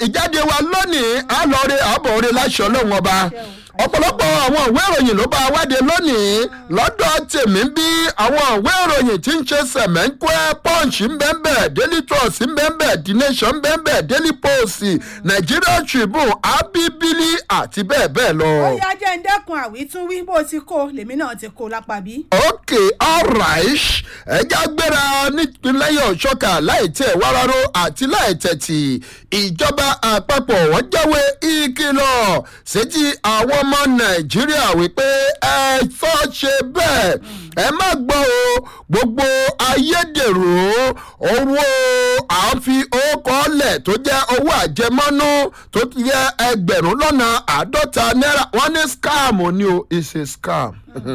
ìjáde wa lónìí àlọ́ọ̀rẹ́ àbọ̀ọ̀rẹ́ láṣọ ọlọ́run ọba ọ̀pọ̀lọpọ̀ àwọn ìwé ìròyìn ló bá wáde lónìí lọ́dọ̀ tèmi bí àwọn ìwé ìròyìn tí ń ṣe sẹ̀mẹ́ńkúẹ́ punch ńbẹ́ńbẹ́ daily trust ńbẹ́ńbẹ́ the nation ńbẹ́ńbẹ́ daily post nigeria tribune abibili àti bẹ́ẹ̀ bẹ́ẹ̀ lọ. ó yá jẹ́ ń dẹ́kun àwítúnwí bó ti kó lèmi náà ti kó lápá bí. ok alright ẹja gbéra nípínlẹ̀ ọ̀ṣọ́kà láì tẹ̀ wáráró àti láì tẹ̀tì ìjọba àpapọ̀ wọ́n jáwé ìkìlọ̀ sétí àwọn ọmọ nàìjíríà wípé ẹ fọ́ ṣe bẹ́ẹ̀ ẹ má gbọ́ o gbogbo ayédèrú owó à ń fi owó kọ́lẹ̀ tó jẹ́ owó àjẹmọ́nú tó yẹ ẹgbẹ̀rún lọ́nà àádọ́ta náírà wọ́n ní scam ni o it's a scam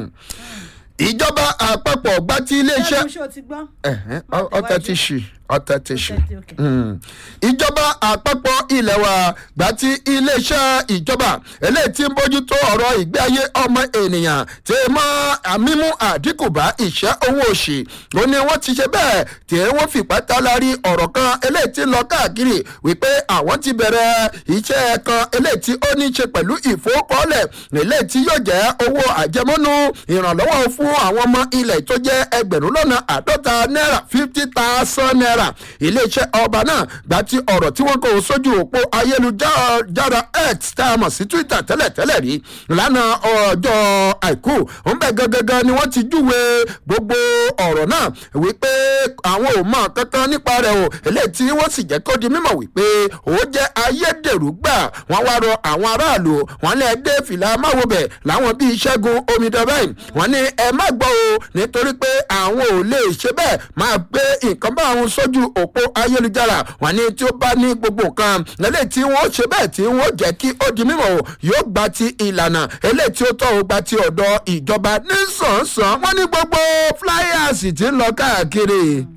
ìjọba àpapọ̀ gbá tí iléeṣẹ́ ṣé o ti gbọ́. ẹ̀hẹ́n, ọ- ọtẹ ti ṣì ọtẹ ti ṣì. Ọtẹ ti, okay. Mm. ìjọba àpapọ̀ ilẹ̀ wa gbà tí iléeṣẹ́ ìjọba eléyìí tí ń bójútó ọ̀rọ̀ ìgbé ayé ọmọ ènìyàn tí mọ́ àmímú àdínkù bá ìṣẹ́ owó òṣì ó ní wọ́n ti ṣe bẹ́ẹ̀ tí wọ́n fìpá tálárí ọ̀rọ̀ kan eléyìí tí ń lọ káàkiri wípé àwọn ti bẹ̀rẹ̀ iṣẹ́ kan eléyìí tí ó ní í ṣe pẹ̀lú ìfowókọ́lẹ̀ eléyìí tí yóò jẹ́ owó àjẹmọ́nú ìrànlọ́wọ́ fún àwọn ọmọ ilẹ̀ tó jẹ́ ẹgbẹ̀rún lọ́nà àádọ́ta náírà fifty thousand naira iléeṣẹ́ ọba náà gbà tí ọ̀rọ̀ tí wọ́n kò sójú òpó ayélujára x tá a mọ̀ sí twitter tẹ́lẹ̀tẹ́lẹ̀ rí lánàá ọjọ́ àìkú ń bẹ̀ gangan ni wọ́n ti júwe gbogbo ọ̀rọ̀ náà wípé àwọn ò mọ kankan nípa rẹ̀ o eléyìí tí wọ́n sì jẹ́ kó di mímọ̀ wípé ó jẹ́ ayédèrú gbà wọ́n wá rọ àwọn aráàlú wọn lè dé fìlà máwòbẹ̀ láwọn bíi ṣẹ́gun omidan báyìí wọ́n ní ẹ má gbọ́ o nítorí pé àwọn ò lè ṣe bẹ́ẹ̀ máa gbé nǹkan bá àwọn sójú òpó ayélujára wọ́n ní tí ó bá ní gbogbo nǹkan eléyìí tí wọ́n ṣe bẹ́ẹ̀ tí wọ́n jẹ́ kí ó di mímọ̀ o yóò gba ti ìlànà eléyìí tí ó tọ́ o gba ti ọ̀dọ̀ ìjọba nísànsán wọ́n ní gbogbo flyers tí ń lọ káàkiri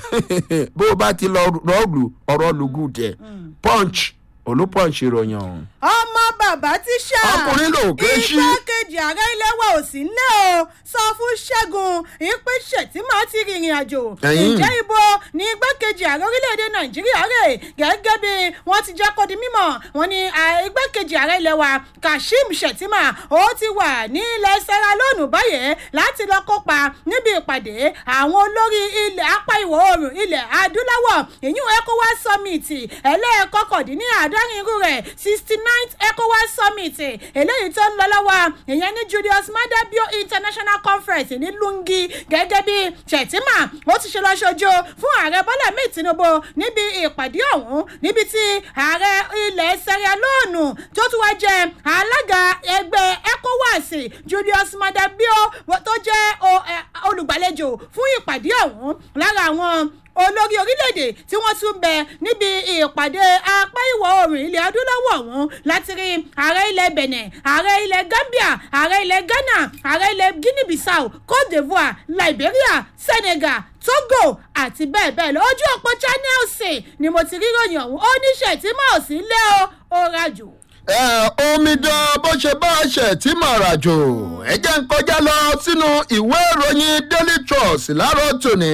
bó o bá ti lọ rọ́ọ̀lù ọ̀rọ̀ lùgùn tẹ̀ punch olùpọ̀nch ìròyìn ọ̀hún. ọmọ bàbá tíṣà Ọkùnrin ló ké sí. igbákejì ààrẹ ilé wa ò sí nílẹ̀ o sọ fún ṣẹ́gun ìpèsè tí màá ti rìnrìn àjò Ẹ̀yin. ǹjẹ́ ibo ní igbákejì ààrẹ orílẹ̀-èdè nàìjíríà rè gẹ́gẹ́ bí wọ́n ti jẹ́ kó di mímọ̀ wọ́n ní à- igbákejì ààrẹ ilé wa kashim shettima ó ti wà ní ilẹ̀ sierra leone báyìí láti lọ kópa níbi ìpàdé àwọn olórí ilẹ̀ apá ìwọ̀ oòrùn ilẹ̀ adúláwọ̀ ìyún ecowas summit ẹlẹ́ẹ̀kọkàndínláàádọ́rin irú rẹ̀ sixty ninth ecowas summit eléyìí tó ń lọ lọ́wọ́ ìyẹn ní julius maada bio international conference ní lungi gẹ́gẹ́ bí shettima ó ti ṣe lọ ṣojú fún ààrẹ bọ́lá mẹ́ẹ̀ tinubu níbi ìpàdé ọ̀hún níbi tí ààrẹ ilẹ̀ sierra leone tó tún wá jẹ́ alága ẹgbẹ́ ecowas julius maada bio tó jẹ́ o- ẹ, olùgbàlejò fún ìpàdé ọ̀hún lára àwọn olórí orílẹ̀-èdè tí wọ́n tún bẹ níbi ìpàdé apá ìwọ̀ oòrùn ilẹ̀ adúláwọ̀ ọ̀hún láti rí ààrẹ ilẹ̀ benin ààrẹ ilẹ̀ gambia ààrẹ ilẹ̀ ghana ààrẹ ilẹ̀ guinea bissau cote divoire liberia senegal togo àti bẹ́ẹ̀ bẹ́ẹ̀ lọ ojú òpó channels ni mo ti rí ròyìn ọ̀hún ó ní ṣètìmọ̀ ò sí lé o ó rajò. ẹ omidan bó ṣe bá ṣe tí mà ràjò ẹ jẹ́ ń kọjá lọ sínú ìwé ìròyìn daily trust láàárọ̀ tòní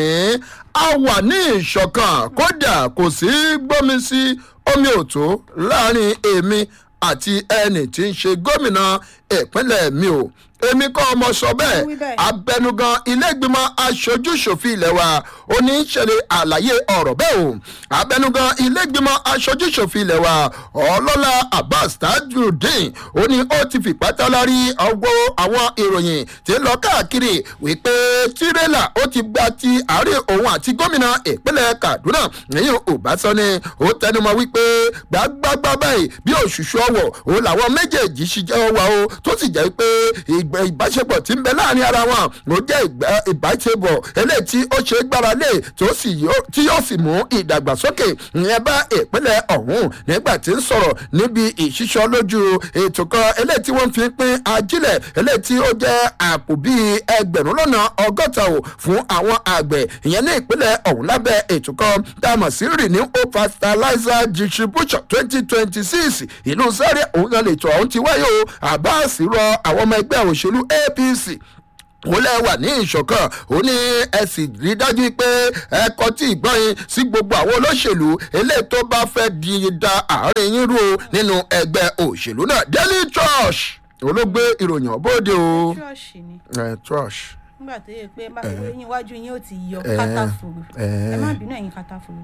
a wà ní ìṣọ̀kan kódà kò sí gbómi sí omi òtó láàrin èmi àti ẹnì tí ń ṣe gómìnà ìpínlẹ̀ mi o èmi kọ́ ọmọ sọ Wí bẹ́ẹ̀ bẹ́ẹ̀. abẹnugan ilé-ìgbìmọ̀ aṣojúṣòfin ilẹ̀ wa ó ní í ṣẹlẹ̀ àlàyé ọ̀rọ̀ bẹ́ẹ̀ o abẹnugan ilé-ìgbìmọ̀ aṣojúṣòfin ilẹ̀ wa ọlọ́lá abbas tajudeen ó ní ó ti fìpá tálárí ọgbọ́ àwọn ìròyìn tí ń lọ káàkiri wípé tirẹ́là ó ti gba ti àárẹ̀ òun àti gómìnà ìpínlẹ̀ kaduna níyìn ọ̀básánni ó tẹnumọ́ wípé gbàgbàgbà báyìí bí òṣùṣù ọwọ̀ òun làwọn méjèèjì ṣiṣẹ́ wa o tó sì jẹ́ pé ìgbẹ́ ìbáṣepọ̀ tí ń bẹ láàrin ara wọn ló jẹ́ ìgbẹ́- ìbáṣepọ̀ eléyìí tí ó ṣe é gbára lé tó sì yó- tí yóò sì mú ìdàgbàsókè ìyẹn bá ìpínlẹ̀ ọ̀hún nígbà tí ń sọ̀rọ̀ níbi ìṣíṣọ́ lójú ètò kan eléyìí tí wọ́n fi ń pín ajílẹ̀ eléyìí tí ó jẹ́ àpò bíi ẹgbẹ̀rún lọ́nà ọgọ́ta o fún àwọn àgbẹ̀ ìyẹn ní ìpínlẹ̀ ọ̀hún lábẹ́ ètò kan tá a mọ̀ sí renew hope fertilizer distribution twenty twenty six ìlú sáré òun náà lè tọ́ ọ̀hún ti wáyé o abbas rọ àwọn ọmọ ẹgbẹ́ òṣèlú apc ó lẹ́wà ní ìṣọ̀kan ó ní ẹ sì rí dájú pé ẹ kọtí ìgbọ́n yín sí gbogbo àwọn olóṣèlú eléyìí tó bá fẹ́ di da àárín yín rú o nínú ẹgbẹ́ òṣèlú náà daily trust olóògbé ìròyìn bóde o ṣọ́ọ̀ṣì ni ẹ trust nígbà tó yẹ pé bá- eyín iwájú yín ó ti yọ Eh, kátàfùrù eh. ẹ má bínú ẹ̀yin kátàfùrù.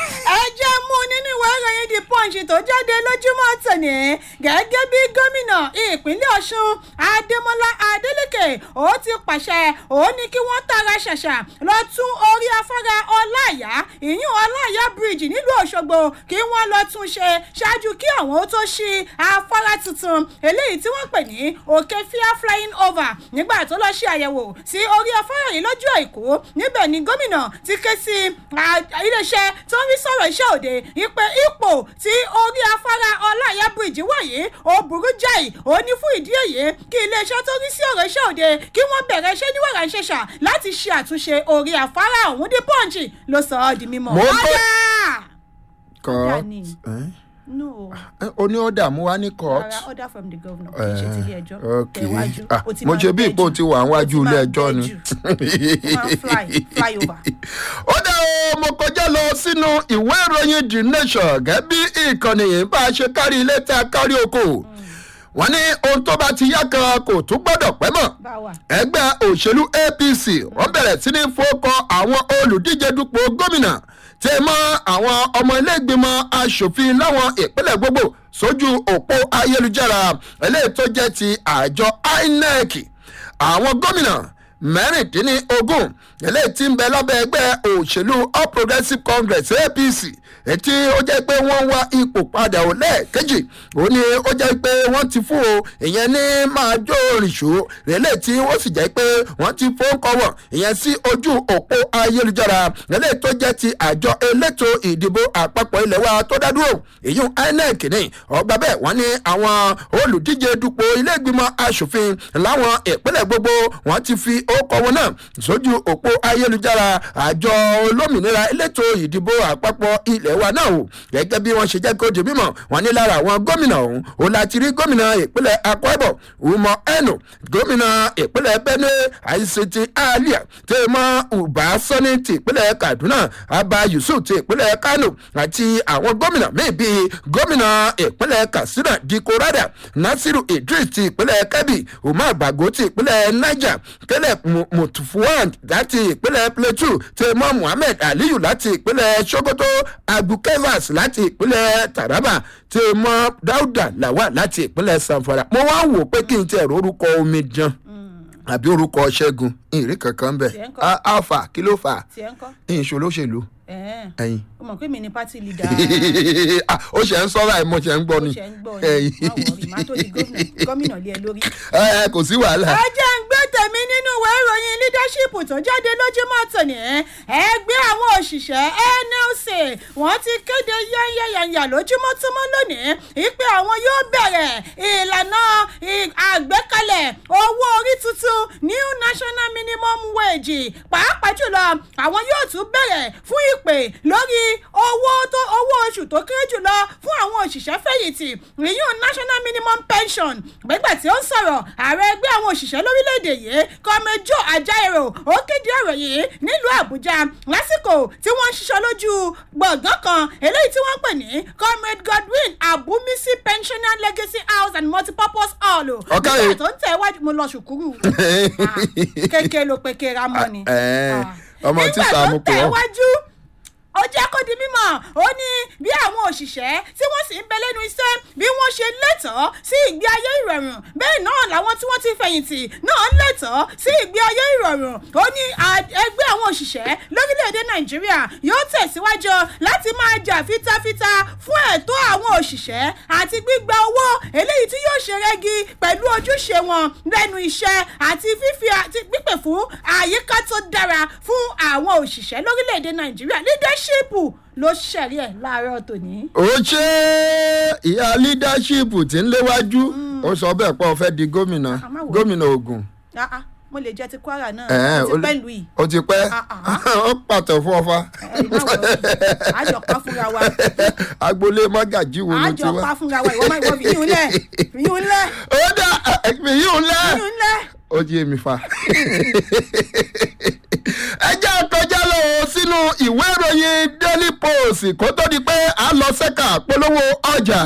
ẹ jẹ́ mú nínú ìwé ìròyìn the punch tó jáde lójúmọ́ tòní gẹ́gẹ́ bí gómìnà ìpínlẹ̀ ọ̀ṣun adémọlá adélèké ó ti pàṣẹ ó ní kí wọ́n tara ṣàṣà lọ tún orí afárá ọláìyá ìyún ọláìyá bridge nílùú òṣogbo kí wọ́n lọ tún ṣe ṣáájú kí àwọn ó tó ṣí afárá tuntun eléyìí tí wọ́n pè ní òkè fíà flying over nígbà tó lọ ṣe àyẹ̀wò sí orí afárá yìí lọ́jọ́ àìkú níbẹ̀ ni gómìnà ti ké sí à- iléeṣẹ́ tó ń rí sọ̀rọ̀ iṣẹ́ òde ìpè ipò tí orí afárá ọláìyá bridge wà yìí ó burú jáì ó ní fún ìdí èyí kí iléeṣẹ́ tó rí sí ọ̀rọ̀ iṣẹ́ òde kí wọ́n bẹ̀rẹ̀ iṣẹ́ ní wàrà ṣẹ̀ṣà láti ṣe àtúnṣe orí afárá ọ̀hún dé pọ́ǹchì ló sọ ọ́ di mímọ́. Mo gbọ́- ọ̀dà court Dani. ẹ? no Ẹ, o ní ọ̀dà mú wá ní court rárá order from the governor kì í ṣe ti ilé ẹjọ́ ok tẹ̀wájú Ah, ó ti mo máa ṣe bí bẹ́ ipò jù. ti wà níwájú Ó ti ilé máa ẹjọ́ bẹ́ ni. jù. Ó máa ń fly fly over. ó dá o mo kọjá lọ sínú ìwé ìròyìn the nation gẹ́gẹ́ bí ìkànnì yìí bá a ṣe kárí ilé tá a kárí oko wọ́n ní ohun tó bá ti yá kan kò tún gbọ́dọ̀ pẹ́ mọ́ báwa ẹgbẹ́ òṣèlú apc wọ́n bẹ̀rẹ̀ sí ní fọ́kọ àwọn olùdíje dupò gómìnà tí mọ́ àwọn ọmọ iléègbìmọ̀ asòfin láwọn ìpínlẹ̀ gbogbo sójú òpó ayélujára eléyìí tó jẹ́ ti àjọ inec àwọn gómìnà mẹ́rìndínlógún eléyìí tí ń bẹ lábẹ́ ẹgbẹ́ òṣèlú all progressives congress apc ètí ó jẹ́ pé wọ́n wá ipò padà ò lẹ́ẹ̀kejì ó ní ó jẹ́ pé wọ́n ti fún o ìyẹn ní máa jó rìṣó rẹ̀lẹ̀ tí ó sì jẹ́ pé wọ́n ti fún kọ́wọ̀ ìyẹn sí ojú òpó ayélujára rẹ̀lẹ̀ tó jẹ́ ti àjọ elétò ìdìbò àpapọ̀ ilẹ̀ wa tó dá dúró èyí inec ní ọgbà bẹ́ẹ̀ wọ́n ní àwọn olùdíje dupò ilé ìgbìmọ̀ asòfin láwọn ìpínlẹ̀ gbogbo wọ́n ti fi ókọ wọn náà sójú òpó ayélujára àjọ olómìnira elétò ìdìbò àpapọ̀ ilẹ̀ wa náà o gẹ́gẹ́ bí wọ́n ṣe jẹ́ kó di mímọ̀ wọ́n ní lára àwọn gómìnà ọ̀hún ó láti rí gómìnà ìpínlẹ̀ akwa ibom umo eno gómìnà ìpínlẹ̀ benue àìsètì alia tèmọ́ uba sani ti ìpínlẹ̀ kaduna abba yusuf ti ìpínlẹ̀ kano àti àwọn gómìnà míì bíi gómìnà ìpínlẹ̀ katsina diko rada nasiru idris ti ìpínlẹ̀ kebbi umar bago ti ìpínlẹ̀ niger caleb Mu- mutufuwan láti ìpínlẹ̀ plateau tèmọ́ muhammed aliyu láti ìpínlẹ̀ sokoto abukevas láti ìpínlẹ̀ taraba tèmọ́ dauda lawal láti ìpínlẹ̀ sanfara mo wá wò pé kí n tẹ̀ orúkọ omi jan àbí orúkọ ṣẹ́gun ìrí kankan bẹ̀ Tiẹ̀ ń kọ́. A- alpha kí ló fà á tiẹ̀ ń kọ́ ìṣòlóṣèlú ẹ̀ẹ́n ẹ̀yin o mọ̀ pé mi ni party leader Ah, ó ṣe ń sọ́ra ẹ̀ mo ṣe ń gbọ́ ó ni ṣe ń gbọ́ ni má wọrí má tó di gómìnà gómìnà lé ẹ lórí. ẹ ẹ, kò sí wàhálà ẹ jẹ́ ń gbé tèmi nínú ìwé ìròyìn leadership tó jáde lójúmọ́ tòní ẹgbẹ́ àwọn òṣìṣẹ́ nlc wọ́n ti kéde yányányányá lójúmọ́ tó mọ́ lónìí ìpè àwọn yóò bẹ̀rẹ̀ ìlànà ì- àgbékalẹ̀ owó orí tuntun new national minimum wage pàápàá jùlọ àwọn yóò tún bẹ̀rẹ̀ fún ìpè lórí owó tó owó oṣù tó kéré jùlọ fún àwọn òṣìṣẹ́ fẹ̀yìntì ìyún national minimum pension gbẹ́gbẹ́ tí ó ń sọ̀rọ̀ ààrẹ ẹgbẹ́ àwọn òṣìṣẹ́ lórílẹ̀‐èdè yìí kọ́mẹjọ́ ajaero ó kéde ọ̀rọ̀ yìí nílùú àbújá lásìkò tí wọ́n ń ṣiṣẹ́ lójú gbọ̀ngàn kan eléyìí tí wọ́n pè ní comrade godwin abumisi pensioner legacy house and multipurpose hall Ọ̀gá nígbà yìí. tó ń tẹ̀ wájú mo lọ ṣùkúrù kékeré ló pe kéra mọ́ ni Eh, Ah. ọmọ nígbà tíṣà tó mú ń pé tẹ̀ ọ. wájú ó jẹ́ kó di mímọ̀ ó ní bí àwọn òṣìṣẹ́ tí wọ́n sì ń bẹ lẹ́nu iṣẹ́ bí wọ́n ṣe lẹ́tọ̀ọ́ sí ìgbé ayé ìrọ̀rùn bẹ́ẹ̀ náà làwọn tí wọ́n ti fẹ̀yìntì náà lẹ́tọ̀ọ́ sí ìgbé ayé ìrọ̀rùn ó ní à- ẹgbẹ́ àwọn òṣìṣẹ́ lórílẹ̀‐èdè nàìjíríà yóò tẹ̀síwájú láti máa jà fitafita fún ẹ̀tọ́ àwọn òṣìṣẹ́ àti gbígba owó eléyìí tí yóò ṣe rẹ́gí pẹ̀lú ojúṣe wọn lẹ́nu iṣẹ́ àti fífi àti pípè fún àyíká tó dára fún àwọn òṣìṣẹ́ lórílẹ̀‐èdè nàìjíríà leadership ló ṣẹ̀rí ẹ̀ láàárọ̀ tòní. ó ṣe ìyá leadership tí ń léwájú ó sọ bẹ́ẹ̀ pé ó fẹ́ di gómìnà Ah, má wò ó. gómìnà ogun Ah, ah, mo lè jẹ ti kwara náà Ẹ̀ẹ́, ó ti ó lè- pẹ́ lu yìí ó ti pẹ́ Ah, ah. ó pàtó fún ọfà àjọpá fúnra wa agboolé mọ́gàjí wo ló ti àjọpá wá fúnra wa ìwọ máa ìwọ fìyún lẹ̀ fìyún lẹ̀ ó dá èyí ń lẹ́ fìyún lẹ̀ ó jí èmi fa. ẹ jẹ́ kọjá lọ sínú ìwé ìròyìn daily post kó tó di pé a lọ sẹ́ka polówó ọjà.